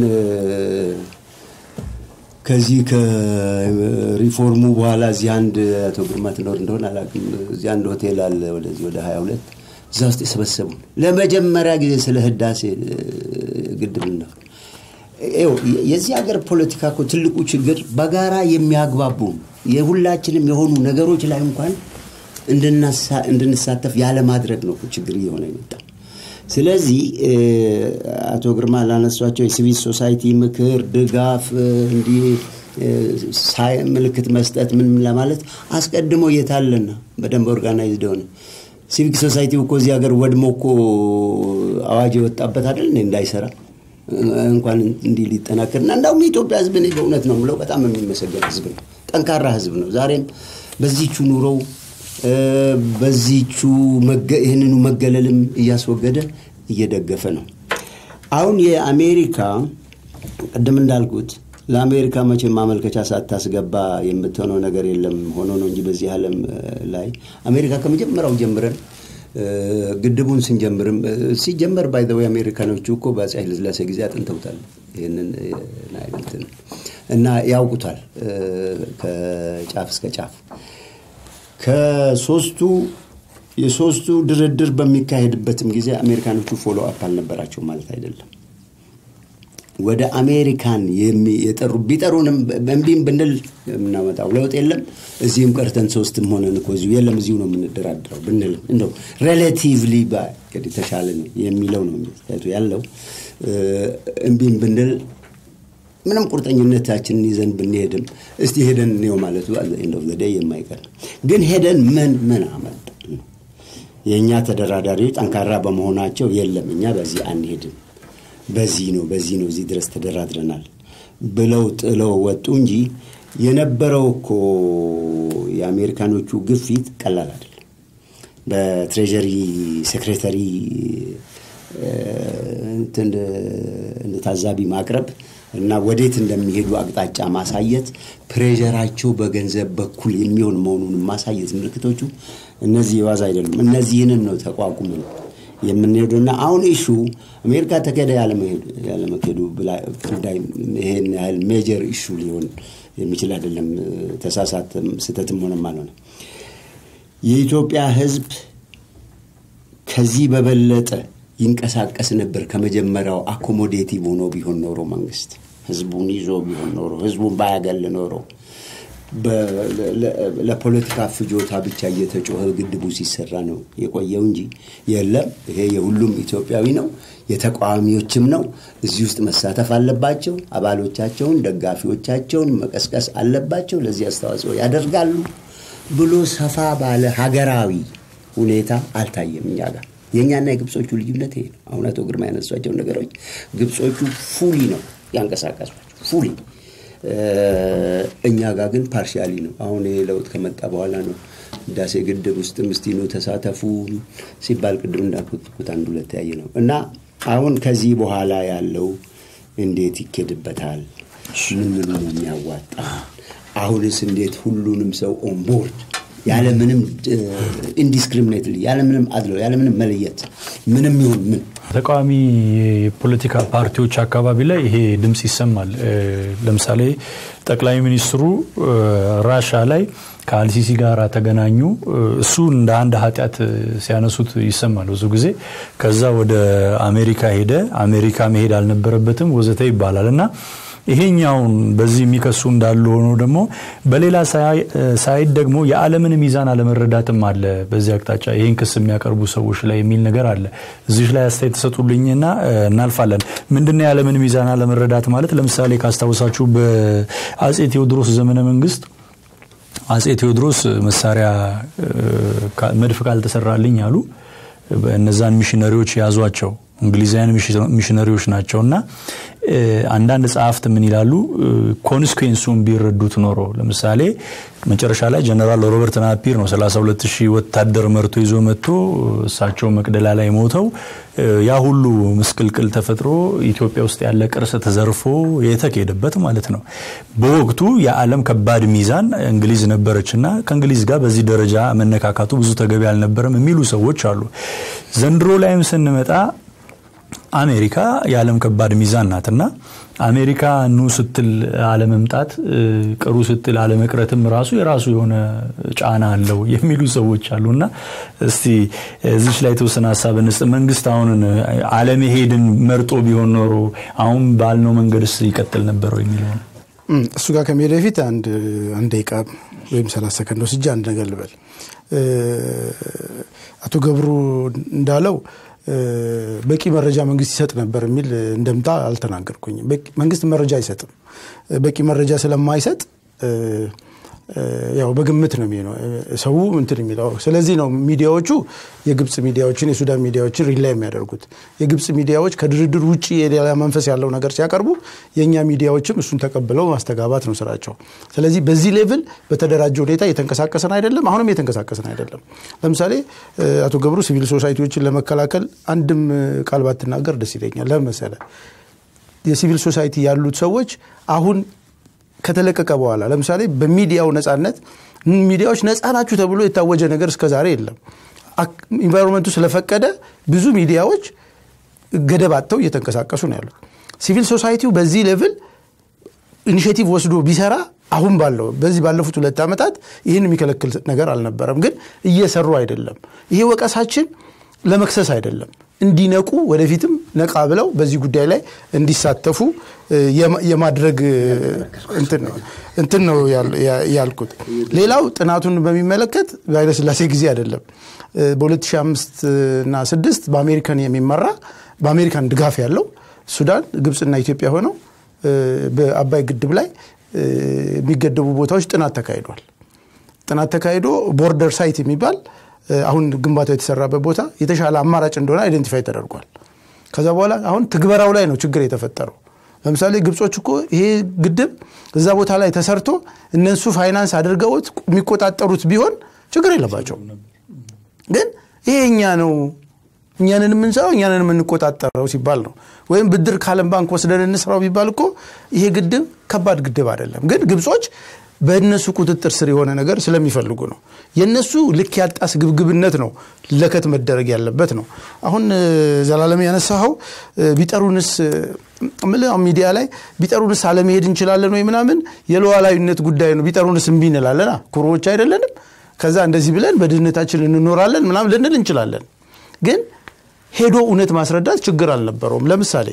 ከዚህ ከሪፎርሙ በኋላ እዚህ አንድ አቶ ግርማ ትኖር እንደሆነ አላውቅም እዚህ አንድ ሆቴል አለ ወደዚህ ወደ ሀያ ሁለት እዛ ውስጥ የሰበሰቡን ለመጀመሪያ ጊዜ ስለ ህዳሴ ግድብ ነው የዚህ ሀገር ፖለቲካ እኮ ትልቁ ችግር በጋራ የሚያግባቡ የሁላችንም የሆኑ ነገሮች ላይ እንኳን እንድንሳተፍ ያለማድረግ ነው ችግር እየሆነ የመጣው ስለዚህ አቶ ግርማ ላነሷቸው የሲቪል ሶሳይቲ ምክር ድጋፍ እንዲህ ምልክት መስጠት ምን ለማለት አስቀድሞ እየታለና በደንብ ኦርጋናይዝድ ሆነ ሲቪክ ሶሳይቲ እኮ እዚህ ሀገር ወድሞ እኮ አዋጅ የወጣበት አይደል እንዳይሰራ እንኳን እንዲህ ሊጠናከር እና እንዳውም የኢትዮጵያ ህዝብ እኔ በእውነት ነው ምለው በጣም የሚመሰገን ህዝብ ነው ጠንካራ ህዝብ ነው ዛሬም በዚቹ ኑሮው በዚቹ ይህንኑ መገለልም እያስወገደ እየደገፈ ነው አሁን የአሜሪካ ቅድም እንዳልኩት ለአሜሪካ መቼ ማመልከቻ ሳታስገባ የምትሆነው ነገር የለም ሆኖ ነው እንጂ በዚህ ዓለም ላይ አሜሪካ ከመጀመሪያው ጀምረን ግድቡን ስንጀምርም ሲጀመር ባይዘወይ አሜሪካኖቹ እኮ በአፄ ኃይለስላሴ ጊዜ አጥንተውታል ይህንን ናይልትን እና ያውቁታል ከጫፍ እስከ ጫፍ ከሶስቱ የሶስቱ ድርድር በሚካሄድበትም ጊዜ አሜሪካኖቹ ፎሎ አፕ አልነበራቸው ማለት አይደለም ወደ አሜሪካን የጠሩ ቢጠሩንም እምቢም ብንል የምናመጣው ለውጥ የለም እዚህም ቀርተን ሶስትም ሆነን እኮ እዚሁ የለም እዚሁ ነው የምንደራድረው ብንልም እንደው ሬሌቲቭሊ ተሻለ የሚለው ነው ያለው እምቢም ብንል ምንም ቁርጠኝነታችንን ይዘን ብንሄድም እስቲ ሄደን እኔው ማለቱ እንደው ዘዴ የማይቀር ግን ሄደን ምን ምን አመጣ የእኛ ተደራዳሪዎች ጠንካራ በመሆናቸው የለም እኛ በዚህ አንሄድም በዚህ ነው በዚህ ነው እዚህ ድረስ ተደራድረናል ብለው ጥለው ወጡ እንጂ የነበረው እኮ የአሜሪካኖቹ ግፊት ቀላል አይደለም በትሬጀሪ ሴክሬተሪ እንደ ታዛቢ ማቅረብ እና ወዴት እንደሚሄዱ አቅጣጫ ማሳየት ፕሬዠራቸው በገንዘብ በኩል የሚሆን መሆኑን ማሳየት ምልክቶቹ እነዚህ የዋዛ አይደሉም እነዚህንን ነው ተቋቁመን የምንሄዱና አሁን ኢሹ አሜሪካ ተከደ ያለመሄዱ ጉዳይ ይሄን ያህል ሜጀር ኢሹ ሊሆን የሚችል አይደለም ተሳሳት ስህተትም ሆነም አልሆነ የኢትዮጵያ ህዝብ ከዚህ በበለጠ ይንቀሳቀስ ነበር ከመጀመሪያው አኮሞዴቲቭ ሆኖ ቢሆን ኖሮ መንግስት ህዝቡን ይዞ ቢሆን ኖሮ ህዝቡን ባያገል ኖሮ ለፖለቲካ ፍጆታ ብቻ እየተጮኸ ግድቡ ሲሰራ ነው የቆየው እንጂ የለም ይሄ የሁሉም ኢትዮጵያዊ ነው የተቃዋሚዎችም ነው እዚህ ውስጥ መሳተፍ አለባቸው አባሎቻቸውን ደጋፊዎቻቸውን መቀስቀስ አለባቸው ለዚህ አስተዋጽኦ ያደርጋሉ ብሎ ሰፋ ባለ ሀገራዊ ሁኔታ አልታየም እኛ ጋር የእኛና የግብጾቹ ልዩነት ይሄ ነው አሁን አቶ ግርማ ያነሷቸው ነገሮች ግብጾቹ ፉሊ ነው ያንቀሳቀሷቸው ፉሊ እኛ ጋር ግን ፓርሻሊ ነው። አሁን ይሄ ለውጥ ከመጣ በኋላ ነው ህዳሴ ግድብ ውስጥም እስቲ ኑ ተሳተፉ ሲባል ቅድም እንዳልኩት አንድ ሁለት ያየ ነው እና አሁን ከዚህ በኋላ ያለው እንዴት ይኬድበታል? ምን ምኑ ነው የሚያዋጣ? አሁንስ እንዴት ሁሉንም ሰው ኦንቦርድ ያለምንም ኢንዲስክሪሚኔትሊ ያለምንም አድሎ ያለምንም መለየት ምንም ይሁን ምን ተቃዋሚ የፖለቲካ ፓርቲዎች አካባቢ ላይ ይሄ ድምፅ ይሰማል። ለምሳሌ ጠቅላይ ሚኒስትሩ ራሻ ላይ ከአልሲሲ ጋር ተገናኙ። እሱ እንደ አንድ ኃጢአት ሲያነሱት ይሰማል ብዙ ጊዜ። ከዛ ወደ አሜሪካ ሄደ፣ አሜሪካ መሄድ አልነበረበትም ወዘተ ይባላል እና ይሄኛውን በዚህ የሚከሱ እንዳሉ ሆኖ ደግሞ በሌላ ሳይድ ደግሞ የዓለምን ሚዛን አለመረዳትም አለ በዚህ አቅጣጫ ይህን ክስ የሚያቀርቡ ሰዎች ላይ የሚል ነገር አለ። እዚህ ላይ አስተያየት ተሰጡልኝና እናልፋለን። ምንድነው የዓለምን ሚዛን አለመረዳት ማለት? ለምሳሌ ካስታውሳችሁ በአጼ ቴዎድሮስ ዘመነ መንግስት አጼ ቴዎድሮስ መሳሪያ መድፍ ካልተሰራልኝ አሉ። እነዛን ሚሽነሪዎች ያዟቸው እንግሊዛውያን ሚሽነሪዎች ናቸው እና አንዳንድ ጸሐፍት ምን ይላሉ ኮንስኩንሱን ቢረዱት ኖሮ ለምሳሌ መጨረሻ ላይ ጀነራል ሮበርት ናፒር ነው 32 ሺህ ወታደር መርቶ ይዞ መጥቶ እሳቸው መቅደላ ላይ ሞተው ያ ሁሉ ምስቅልቅል ተፈጥሮ ኢትዮጵያ ውስጥ ያለ ቅርስ ተዘርፎ የተካሄደበት ማለት ነው። በወቅቱ የዓለም ከባድ ሚዛን እንግሊዝ ነበረች እና ከእንግሊዝ ጋር በዚህ ደረጃ መነካካቱ ብዙ ተገቢ አልነበረም የሚሉ ሰዎች አሉ። ዘንድሮ ላይም ስንመጣ አሜሪካ የዓለም ከባድ ሚዛን ናትና አሜሪካ ኑ ስትል አለመምጣት ቅሩ ስትል አለመቅረትም ራሱ የራሱ የሆነ ጫና አለው የሚሉ ሰዎች አሉና እስቲ እዚች ላይ የተወሰነ ሀሳብ እንስጥ። መንግስት አሁን አለመሄድን መርጦ ቢሆን ኖሮ አሁን ባልነው መንገድስ ይቀጥል ነበረው የሚለው ነው። እሱ ጋር ከመሄድ በፊት አንድ አንድ ደቂቃ ወይም ሰላሳ ሰከንድ ወስጄ አንድ ነገር ልበል። አቶ ገብሩ እንዳለው በቂ መረጃ መንግስት ይሰጥ ነበር የሚል እንደምታ አልተናገርኩኝም። መንግስት መረጃ አይሰጥም። በቂ መረጃ ስለማይሰጥ ያው በግምት ነው የሚሆነው ሰው እንትን የሚለው። ስለዚህ ነው ሚዲያዎቹ የግብፅ ሚዲያዎችን የሱዳን ሚዲያዎችን ሪላይ የሚያደርጉት። የግብፅ ሚዲያዎች ከድርድር ውጭ የሌላ መንፈስ ያለው ነገር ሲያቀርቡ የእኛ ሚዲያዎችም እሱን ተቀብለው ማስተጋባት ነው ስራቸው። ስለዚህ በዚህ ሌቭል በተደራጀ ሁኔታ እየተንቀሳቀሰን አይደለም፣ አሁንም እየተንቀሳቀስን አይደለም። ለምሳሌ አቶ ገብሩ ሲቪል ሶሳይቲዎችን ለመከላከል አንድም ቃል ባትናገር ደስ ይለኛል። ለምን መሰለህ? የሲቪል ሶሳይቲ ያሉት ሰዎች አሁን ከተለቀቀ በኋላ ለምሳሌ በሚዲያው ነጻነት ሚዲያዎች ነጻ ናችሁ ተብሎ የታወጀ ነገር እስከ ዛሬ የለም። ኢንቫይሮንመንቱ ስለፈቀደ ብዙ ሚዲያዎች ገደብ አጥተው እየተንቀሳቀሱ ነው ያሉት። ሲቪል ሶሳይቲው በዚህ ሌቭል ኢኒሽቲቭ ወስዶ ቢሰራ አሁን ባለው በዚህ ባለፉት ሁለት ዓመታት ይህን የሚከለክል ነገር አልነበረም። ግን እየሰሩ አይደለም። ይሄ ወቀሳችን ለመክሰስ አይደለም እንዲነቁ ወደፊትም ነቃ ብለው በዚህ ጉዳይ ላይ እንዲሳተፉ የማድረግ እንትን ነው ያልኩት። ሌላው ጥናቱን በሚመለከት በኃይለስላሴ ጊዜ አይደለም በ2005 እና 6 በአሜሪካን የሚመራ በአሜሪካን ድጋፍ ያለው ሱዳን፣ ግብፅና ኢትዮጵያ ሆነው በአባይ ግድብ ላይ የሚገደቡ ቦታዎች ጥናት ተካሂዷል። ጥናት ተካሂዶ ቦርደር ሳይት የሚባል አሁን ግንባታው የተሰራበት ቦታ የተሻለ አማራጭ እንደሆነ አይደንቲፋይ ተደርጓል። ከዛ በኋላ አሁን ትግበራው ላይ ነው ችግር የተፈጠረው። ለምሳሌ ግብጾች እኮ ይሄ ግድብ እዛ ቦታ ላይ ተሰርቶ እነሱ ፋይናንስ አድርገውት የሚቆጣጠሩት ቢሆን ችግር የለባቸው። ግን ይሄ እኛ ነው እኛንን የምንሰራው እኛንን የምንቆጣጠረው ሲባል ነው። ወይም ብድር ከዓለም ባንክ ወስደን እንስራው ቢባል እኮ ይሄ ግድብ ከባድ ግድብ አይደለም። ግን ግብጾች በእነሱ ቁጥጥር ስር የሆነ ነገር ስለሚፈልጉ ነው። የእነሱ ልክ ያጣ ስግብግብነት ነው ለከት መደረግ ያለበት ነው። አሁን ዘላለም ያነሳኸው ቢጠሩንስ ሚዲያ ላይ ቢጠሩንስ አለመሄድ እንችላለን ወይ ምናምን የሉዓላዊነት ጉዳይ ነው። ቢጠሩንስ እምቢ እንላለና ኩሮዎች አይደለንም። ከዛ እንደዚህ ብለን በድህነታችን እንኖራለን ምናምን ልንል እንችላለን። ግን ሄዶ እውነት ማስረዳት ችግር አልነበረውም። ለምሳሌ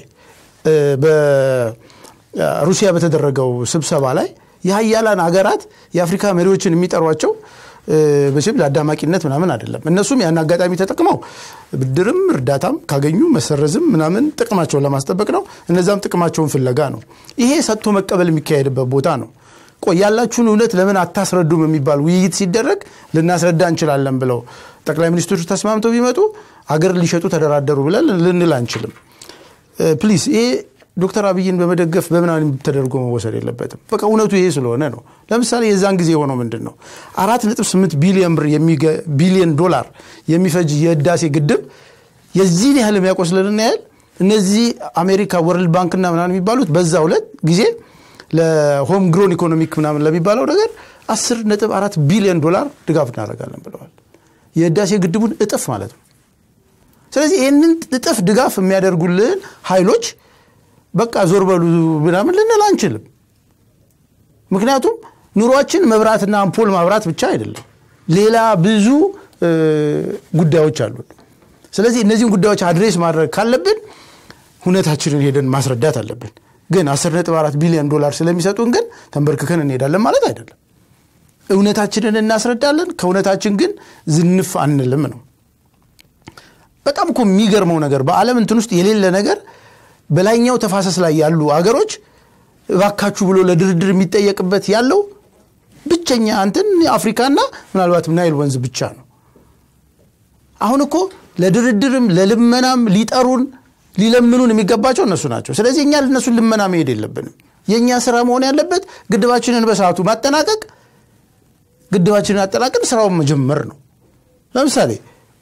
በሩሲያ በተደረገው ስብሰባ ላይ የሀያላን ሀገራት የአፍሪካ መሪዎችን የሚጠሯቸው መቼም ለአዳማቂነት ምናምን አይደለም። እነሱም ያን አጋጣሚ ተጠቅመው ብድርም እርዳታም ካገኙ መሰረዝም ምናምን ጥቅማቸውን ለማስጠበቅ ነው። እነዛም ጥቅማቸውን ፍለጋ ነው። ይሄ ሰጥቶ መቀበል የሚካሄድበት ቦታ ነው። ቆይ ያላችሁን እውነት ለምን አታስረዱም የሚባል ውይይት ሲደረግ ልናስረዳ እንችላለን ብለው ጠቅላይ ሚኒስትሮች ተስማምተው ቢመጡ ሀገር ሊሸጡ ተደራደሩ ብለን ልንል አንችልም። ፕሊዝ ይሄ ዶክተር አብይን በመደገፍ በምናምን ተደርጎ መወሰድ የለበትም። በቃ እውነቱ ይሄ ስለሆነ ነው። ለምሳሌ የዛን ጊዜ የሆነው ምንድን ነው? አራት ነጥብ ስምንት ቢሊዮን ብር ቢሊዮን ዶላር የሚፈጅ የህዳሴ ግድብ የዚህን ያህል የሚያቆስልልን ያህል እነዚህ አሜሪካ ወርልድ ባንክና ምናምን የሚባሉት በዛ ሁለት ጊዜ ለሆም ግሮን ኢኮኖሚክ ምናምን ለሚባለው ነገር አስር ነጥብ አራት ቢሊዮን ዶላር ድጋፍ እናደርጋለን ብለዋል። የህዳሴ ግድቡን እጥፍ ማለት ነው። ስለዚህ ይህንን እጥፍ ድጋፍ የሚያደርጉልን ኃይሎች በቃ ዞር በሉ ምናምን ልንል አንችልም። ምክንያቱም ኑሯችን መብራትና አምፖል ማብራት ብቻ አይደለም፣ ሌላ ብዙ ጉዳዮች አሉን። ስለዚህ እነዚህን ጉዳዮች አድሬስ ማድረግ ካለብን ሁኔታችንን ሄደን ማስረዳት አለብን። ግን 10.4 ቢሊዮን ዶላር ስለሚሰጡን ግን ተንበርክከን እንሄዳለን ማለት አይደለም። እውነታችንን እናስረዳለን። ከእውነታችን ግን ዝንፍ አንልም ነው። በጣም እኮ የሚገርመው ነገር በዓለም እንትን ውስጥ የሌለ ነገር በላይኛው ተፋሰስ ላይ ያሉ አገሮች እባካችሁ ብሎ ለድርድር የሚጠየቅበት ያለው ብቸኛ እንትን አፍሪካና ምናልባትም ናይል ወንዝ ብቻ ነው። አሁን እኮ ለድርድርም ለልመናም ሊጠሩን ሊለምኑን የሚገባቸው እነሱ ናቸው። ስለዚህ እኛ ለእነሱን ልመና መሄድ የለብንም። የእኛ ስራ መሆን ያለበት ግድባችንን በሰዓቱ ማጠናቀቅ፣ ግድባችንን አጠናቀን ስራውን መጀመር ነው። ለምሳሌ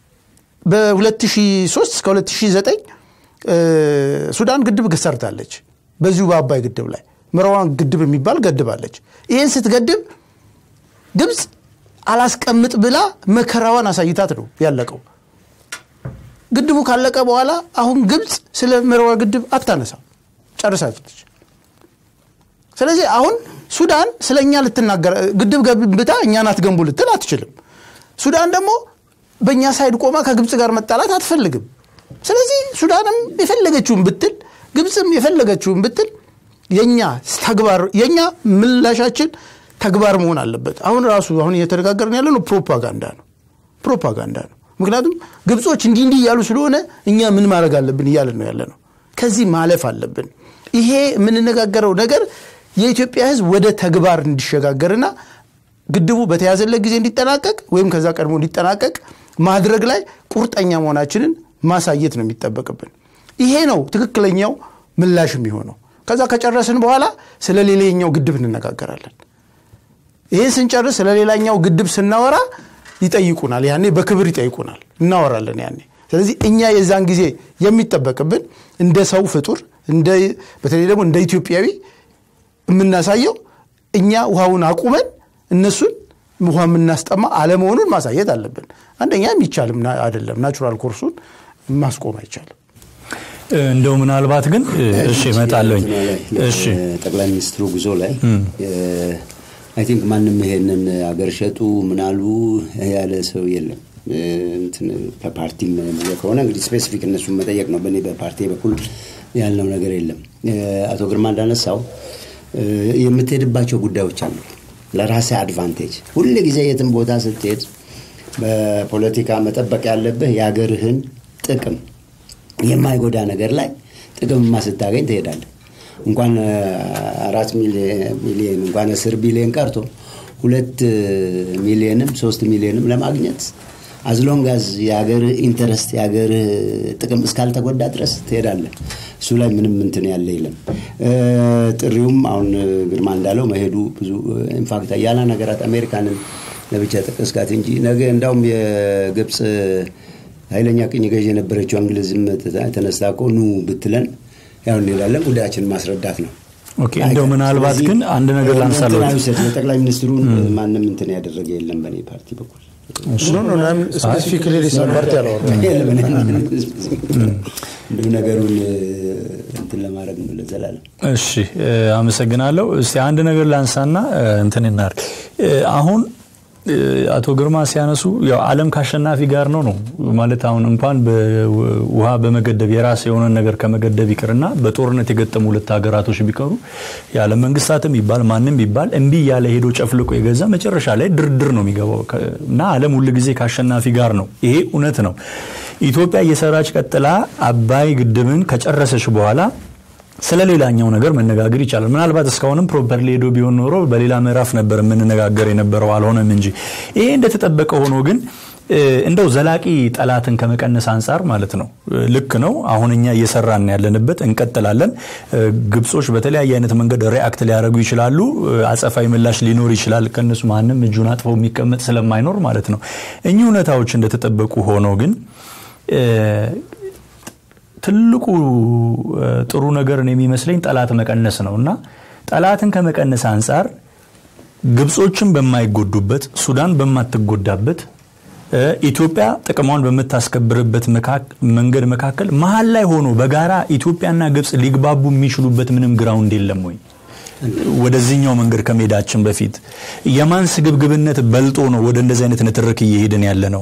በ2003 እስከ 2009 ሱዳን ግድብ ሰርታለች። በዚሁ በአባይ ግድብ ላይ መረዋን ግድብ የሚባል ገድባለች። ይህን ስትገድብ ግብፅ አላስቀምጥ ብላ መከራዋን አሳይታት ነው ያለቀው። ግድቡ ካለቀ በኋላ አሁን ግብፅ ስለ መረዋ ግድብ አታነሳም፣ ጨርሳለች። ስለዚህ አሁን ሱዳን ስለ እኛ ልትናገር ግድብ ገንብታ እኛን አትገንቡ ልትል አትችልም። ሱዳን ደግሞ በእኛ ሳይድ ቆማ ከግብፅ ጋር መጣላት አትፈልግም። ስለዚህ ሱዳንም የፈለገችውን ብትል ግብፅም የፈለገችውን ብትል የኛ ተግባር የኛ ምላሻችን ተግባር መሆን አለበት። አሁን ራሱ አሁን እየተነጋገርን ያለ ነው ፕሮፓጋንዳ ነው ፕሮፓጋንዳ ነው። ምክንያቱም ግብጾች እንዲህ እንዲህ እያሉ ስለሆነ እኛ ምን ማድረግ አለብን እያለን ነው ያለ ነው። ከዚህ ማለፍ አለብን። ይሄ የምንነጋገረው ነገር የኢትዮጵያ ሕዝብ ወደ ተግባር እንዲሸጋገርና ግድቡ በተያዘለት ጊዜ እንዲጠናቀቅ ወይም ከዛ ቀድሞ እንዲጠናቀቅ ማድረግ ላይ ቁርጠኛ መሆናችንን ማሳየት ነው የሚጠበቅብን። ይሄ ነው ትክክለኛው ምላሽ የሚሆነው። ከዛ ከጨረስን በኋላ ስለ ሌላኛው ግድብ እንነጋገራለን። ይህን ስንጨርስ ስለ ሌላኛው ግድብ ስናወራ ይጠይቁናል። ያኔ በክብር ይጠይቁናል፣ እናወራለን ያኔ። ስለዚህ እኛ የዛን ጊዜ የሚጠበቅብን እንደ ሰው ፍጡር፣ በተለይ ደግሞ እንደ ኢትዮጵያዊ የምናሳየው እኛ ውሃውን አቁመን እነሱን ውሃ የምናስጠማ አለመሆኑን ማሳየት አለብን። አንደኛ የሚቻልም አይደለም፣ ናቹራል ኮርሱን ማስቆም አይቻልም። እንደው ምናልባት ግን እሺ እመጣለሁኝ። እሺ ጠቅላይ ሚኒስትሩ ጉዞ ላይ አይ ቲንክ ማንም ይሄንን አገር ሸጡ ምናሉ ያለ ሰው የለም። በፓርቲም ከሆነ እንግዲህ ስፔሲፊክ እነሱን መጠየቅ ነው። በእኔ በፓርቲ በኩል ያልነው ነገር የለም። አቶ ግርማ እንዳነሳው የምትሄድባቸው ጉዳዮች አሉ። ለራስህ አድቫንቴጅ ሁል ጊዜ የትም ቦታ ስትሄድ በፖለቲካ መጠበቅ ያለብህ የሀገርህን ጥቅም የማይጎዳ ነገር ላይ ጥቅምማ ስታገኝ ትሄዳለህ። እንኳን አራት ሚሊዮን እንኳን አስር ቢሊዮን ቀርቶ ሁለት ሚሊዮንም ሶስት ሚሊዮንም ለማግኘት አዝሎንጋዝ የሀገር ኢንተረስት የሀገር ጥቅም እስካልተጎዳ ድረስ ትሄዳለህ። እሱ ላይ ምንም እንትን ያለ የለም። ጥሪውም አሁን ግርማ እንዳለው መሄዱ ብዙ ኢንፋክት ያላ ነገራት አሜሪካንን ለብቻ ጠቀስካት እንጂ ነገ እንዳውም የግብፅ ኃይለኛ ቅኝ ገዥ የነበረችው እንግሊዝም ተነስታ እኮ ኑ ብትለን ያው እንሄዳለን። ጉዳያችንን ማስረዳት ነው። ኦኬ እንደው ምናልባት ግን አንድ ነገር ላንሳለሁ። የጠቅላይ ሚኒስትሩን ማንም እንትን ያደረገ የለም በእኔ ፓርቲ በኩል ስፔሲፊክሊ ሊሰን ፓርቲ አላወራም። እንዲሁ ነገሩን እንትን ለማድረግ ነው ለዘላለም። እሺ አመሰግናለሁ። እስቲ አንድ ነገር ላንሳና እንትን እናድርግ። አሁን አቶ ግርማ ሲያነሱ ያው ዓለም ከአሸናፊ ጋር ነው ነው ማለት አሁን እንኳን ውሃ በመገደብ የራስ የሆነን ነገር ከመገደብ ይቅርና በጦርነት የገጠሙ ሁለት ሀገራቶች ቢቀሩ የዓለም መንግስታትም ይባል ማንም ይባል እምቢ እያለ ሄዶ ጨፍልቆ የገዛ መጨረሻ ላይ ድርድር ነው የሚገባው እና ዓለም ሁል ጊዜ ከአሸናፊ ጋር ነው። ይሄ እውነት ነው። ኢትዮጵያ እየሰራች ቀጥላ አባይ ግድብን ከጨረሰች በኋላ ስለ ሌላኛው ነገር መነጋገር ይቻላል። ምናልባት እስካሁንም ፕሮፐርሊ ሄዶ ቢሆን ኖሮ በሌላ ምዕራፍ ነበር የምንነጋገር የነበረው አልሆነም እንጂ ይሄ እንደተጠበቀ ሆኖ ግን እንደው ዘላቂ ጠላትን ከመቀነስ አንጻር ማለት ነው ልክ ነው። አሁን እኛ እየሰራን ያለንበት እንቀጥላለን። ግብጾች በተለያየ አይነት መንገድ ሪአክት ሊያደርጉ ይችላሉ። አጸፋዊ ምላሽ ሊኖር ይችላል። ከእነሱ ማንም እጁን አጥፈው የሚቀመጥ ስለማይኖር ማለት ነው። እኚህ እውነታዎች እንደተጠበቁ ሆነው ግን ትልቁ ጥሩ ነገርን የሚመስለኝ ጠላት መቀነስ ነው እና ጠላትን ከመቀነስ አንጻር ግብጾችን በማይጎዱበት ሱዳን በማትጎዳበት ኢትዮጵያ ጥቅሟን በምታስከብርበት መንገድ መካከል መሀል ላይ ሆኖ በጋራ ኢትዮጵያና ግብጽ ሊግባቡ የሚችሉበት ምንም ግራውንድ የለም ወይ? ወደዚህኛው መንገድ ከመሄዳችን በፊት የማን ስግብግብነት በልጦ ነው ወደ እንደዚህ አይነት ንትርክ እየሄድን ያለ ነው?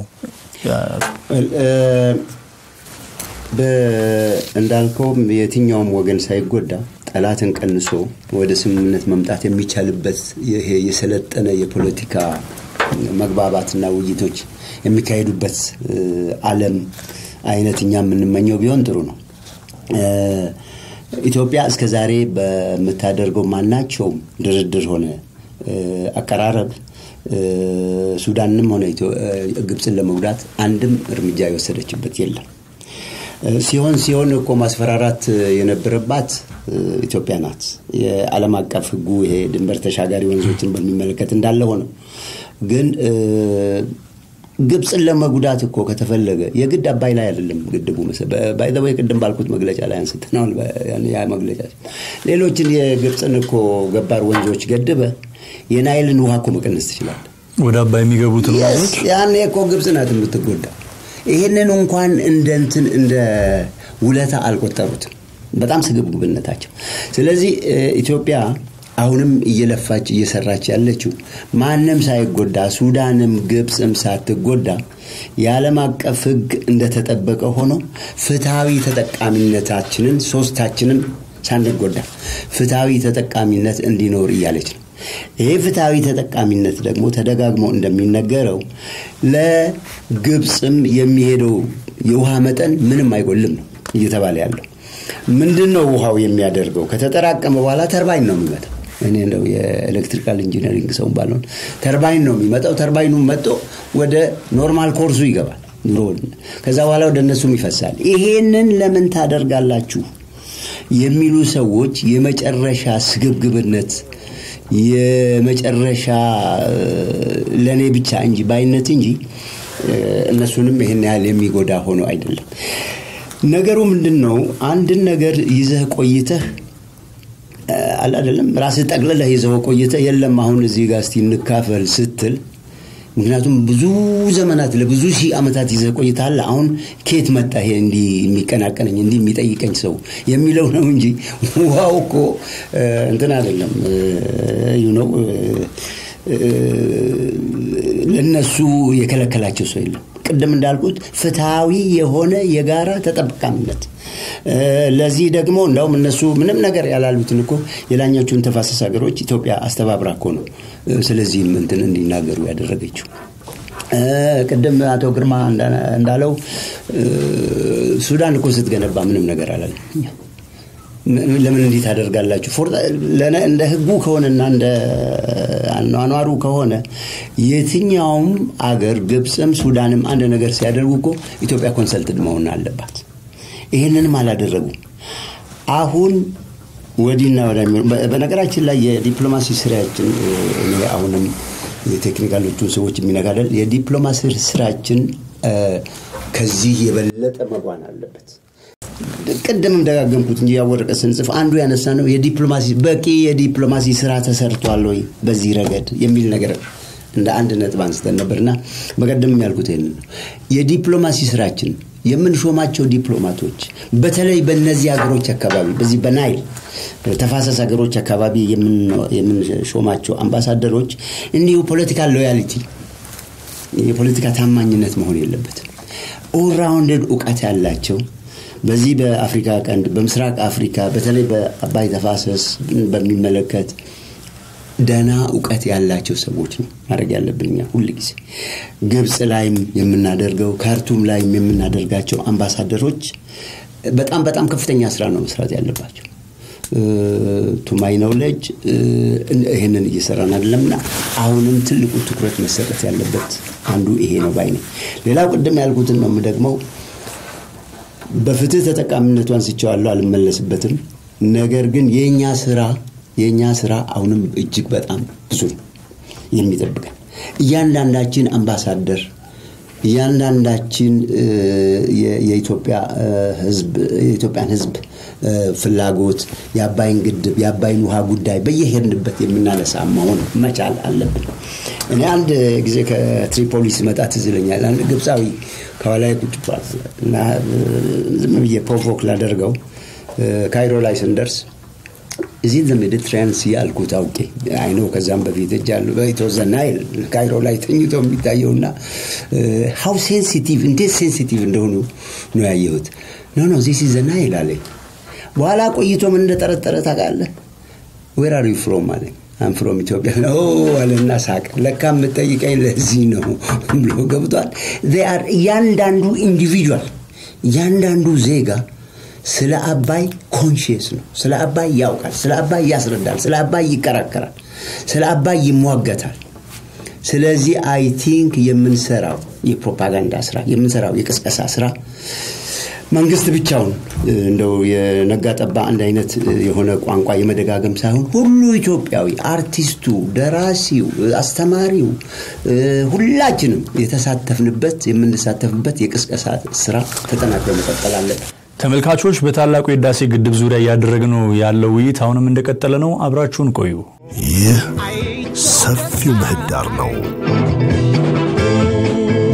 እንዳልከውም የትኛውም ወገን ሳይጎዳ ጠላትን ቀንሶ ወደ ስምምነት መምጣት የሚቻልበት ይሄ የሰለጠነ የፖለቲካ መግባባትና ውይይቶች የሚካሄዱበት ዓለም አይነት እኛ የምንመኘው ቢሆን ጥሩ ነው። ኢትዮጵያ እስከ ዛሬ በምታደርገው ማናቸውም ድርድር ሆነ አቀራረብ ሱዳንንም ሆነ ግብፅን ለመጉዳት አንድም እርምጃ የወሰደችበት የለም። ሲሆን ሲሆን እኮ ማስፈራራት የነበረባት ኢትዮጵያ ናት። የዓለም አቀፍ ሕጉ ይሄ ድንበር ተሻጋሪ ወንዞችን በሚመለከት እንዳለ ሆነው ግን ግብፅን ለመጉዳት እኮ ከተፈለገ የግድ አባይ ላይ አይደለም ግድቡ ባይዘወይ ቅድም ባልኩት መግለጫ ላይ አንስተነዋል። ያ መግለጫ ሌሎችን የግብፅን እኮ ገባር ወንዞች ገድበ የናይልን ውሃ እኮ መቀነስ ትችላል። ወደ አባይ የሚገቡትን ወንዞች ያኔ እኮ ግብፅ ናት የምትጎዳ። ይህንን እንኳን እንደ እንትን እንደ ውለታ አልቆጠሩትም። በጣም ስግብግብነታቸው። ስለዚህ ኢትዮጵያ አሁንም እየለፋች እየሰራች ያለችው ማንም ሳይጎዳ ሱዳንም ግብፅም ሳትጎዳ የዓለም አቀፍ ሕግ እንደተጠበቀ ሆኖ ፍትሐዊ ተጠቃሚነታችንን ሶስታችንም ሳንጎዳ ፍትሐዊ ተጠቃሚነት እንዲኖር እያለች ነው። ይሄ ፍትሐዊ ተጠቃሚነት ደግሞ ተደጋግሞ እንደሚነገረው ለግብፅም የሚሄደው የውሃ መጠን ምንም አይጎልም ነው እየተባለ ያለው። ምንድን ነው ውሃው የሚያደርገው? ከተጠራቀመ በኋላ ተርባይን ነው የሚመጣው። እኔ እንደው የኤሌክትሪካል ኢንጂነሪንግ ሰው ባልሆን ተርባይን ነው የሚመጣው። ተርባይኑ መጥቶ ወደ ኖርማል ኮርሱ ይገባል። ድሮ ከዛ በኋላ ወደ እነሱም ይፈሳል። ይሄንን ለምን ታደርጋላችሁ የሚሉ ሰዎች የመጨረሻ ስግብግብነት የመጨረሻ ለእኔ ብቻ እንጂ ባይነት እንጂ እነሱንም ይህን ያህል የሚጎዳ ሆኖ አይደለም። ነገሩ ምንድን ነው? አንድን ነገር ይዘህ ቆይተህ አላደለም ራስህ ጠቅልለህ ይዘው ቆይተህ የለም አሁን እዚህ ጋር እስቲ እንካፈል ስትል ምክንያቱም ብዙ ዘመናት ለብዙ ሺህ ዓመታት ይዘህ ቆይተሃል። አሁን ኬት መጣ ይሄ እንዲህ የሚቀናቀነኝ እንዲህ የሚጠይቀኝ ሰው የሚለው ነው እንጂ ውሃው እኮ እንትን አይደለም ነው ለነሱ የከለከላቸው ሰው የለም። ቅድም እንዳልኩት ፍትሐዊ የሆነ የጋራ ተጠቃሚነት ለዚህ ደግሞ እንደውም እነሱ ምንም ነገር ያላሉትን እኮ የላኛዎቹን ተፋሰስ ሀገሮች ኢትዮጵያ አስተባብራ እኮ ነው ስለዚህም እንትን እንዲናገሩ ያደረገችው። ቅድም አቶ ግርማ እንዳለው ሱዳን እኮ ስትገነባ ምንም ነገር አላለም። ለምን እንዲህ ታደርጋላችሁ? እንደ ህጉ ከሆነና እንደ አኗኗሩ ከሆነ የትኛውም አገር ግብፅም ሱዳንም አንድ ነገር ሲያደርጉ እኮ ኢትዮጵያ ኮንሰልትድ መሆን አለባት። ይህንንም አላደረጉም። አሁን ወዲና ወደ በነገራችን ላይ የዲፕሎማሲ ስራችን እኔ አሁንም የቴክኒካሎቹን ሰዎች የሚነጋደል የዲፕሎማሲ ስራችን ከዚህ የበለጠ መጓን አለበት። ቅድምም ደጋገምኩት እንጂ ያወረቀ ስንጽፍ አንዱ ያነሳ ነው የዲፕሎማሲ በቂ የዲፕሎማሲ ስራ ተሰርቷል ወይ በዚህ ረገድ የሚል ነገር እንደ አንድ ነጥብ አንስተን ነበርና በቀደምም ያልኩት ይህን ነው። የዲፕሎማሲ ስራችን የምንሾማቸው ዲፕሎማቶች በተለይ በእነዚህ ሀገሮች አካባቢ በዚህ በናይል ተፋሰስ ሀገሮች አካባቢ የምንሾማቸው አምባሳደሮች እንዲሁ ፖለቲካል ሎያሊቲ የፖለቲካ ታማኝነት መሆን የለበትም። ኦልራውንደድ እውቀት ያላቸው በዚህ በአፍሪካ ቀንድ በምስራቅ አፍሪካ በተለይ በአባይ ተፋሰስ በሚመለከት ደና እውቀት ያላቸው ሰዎች ነው ማድረግ ያለብን እኛ ሁል ጊዜ ግብፅ ላይም የምናደርገው ካርቱም ላይም የምናደርጋቸው አምባሳደሮች በጣም በጣም ከፍተኛ ስራ ነው መስራት ያለባቸው ቱማይ ነውለጅ ይህንን እየሰራን አይደለምና አሁንም ትልቁ ትኩረት መሰጠት ያለበት አንዱ ይሄ ነው ባይ ነኝ። ሌላው ቅድም ያልኩትን ነው የምደግመው። በፍትህ ተጠቃሚነቱ አንስቼዋለሁ፣ አልመለስበትም። ነገር ግን የእኛ ስራ የእኛ ስራ አሁንም እጅግ በጣም ብዙ ነው የሚጠብቀን። እያንዳንዳችን አምባሳደር እያንዳንዳችን የኢትዮጵያ ህዝብ የኢትዮጵያን ህዝብ ፍላጎት የአባይን ግድብ የአባይን ውሃ ጉዳይ በየሄድንበት የምናነሳ መሆን መቻል አለብን። እኔ አንድ ጊዜ ከትሪፖሊ ስመጣ ትዝ ይለኛል። አንድ ግብፃዊ ከኋላ ቁጭ ብሏል እና ዝም ብዬ ፕሮቮክ ላደርገው ካይሮ ላይ ስንደርስ እዚህ ዘ ሜዲትራያን ሲ አልኩት አውቄ አይኖ ከዛም በፊት እጃሉ በኢትወዘ ናይል ካይሮ ላይ ተኝቶ የሚታየውና ሀው ሴንሲቲቭ እንዴት ሴንሲቲቭ እንደሆኑ ነው ያየሁት። ኖ ኖ ዚስ ዘ ናይል አለኝ። በኋላ ቆይቶ ምን እንደጠረጠረ ታውቃለህ? ዌር አር ዩ ፍሮም አለኝ። አም ፍሮም ኢትዮጵያ አለና ሳቅ። ለካ የምጠይቀኝ ለዚህ ነው ብሎ ገብቷል። እያንዳንዱ ኢንዲቪጁዋል እያንዳንዱ ዜጋ ስለ አባይ ኮንሽየስ ነው። ስለ አባይ ያውቃል። ስለ አባይ ያስረዳል። ስለ አባይ ይከራከራል። ስለ አባይ ይሟገታል። ስለዚህ አይ ቲንክ የምንሰራው የፕሮፓጋንዳ ስራ የምንሰራው የቅስቀሳ ስራ መንግስት ብቻውን እንደው የነጋ ጠባ አንድ አይነት የሆነ ቋንቋ የመደጋገም ሳይሆን ሁሉ ኢትዮጵያዊ አርቲስቱ፣ ደራሲው፣ አስተማሪው ሁላችንም የተሳተፍንበት የምንሳተፍበት የቅስቀሳ ስራ ተጠናክሮ መቀጠል አለበት። ተመልካቾች በታላቁ የህዳሴ ግድብ ዙሪያ እያደረግነው ያለው ውይይት አሁንም እንደቀጠለ ነው። አብራችሁን ቆዩ። ይህ ሰፊው ምህዳር ነው።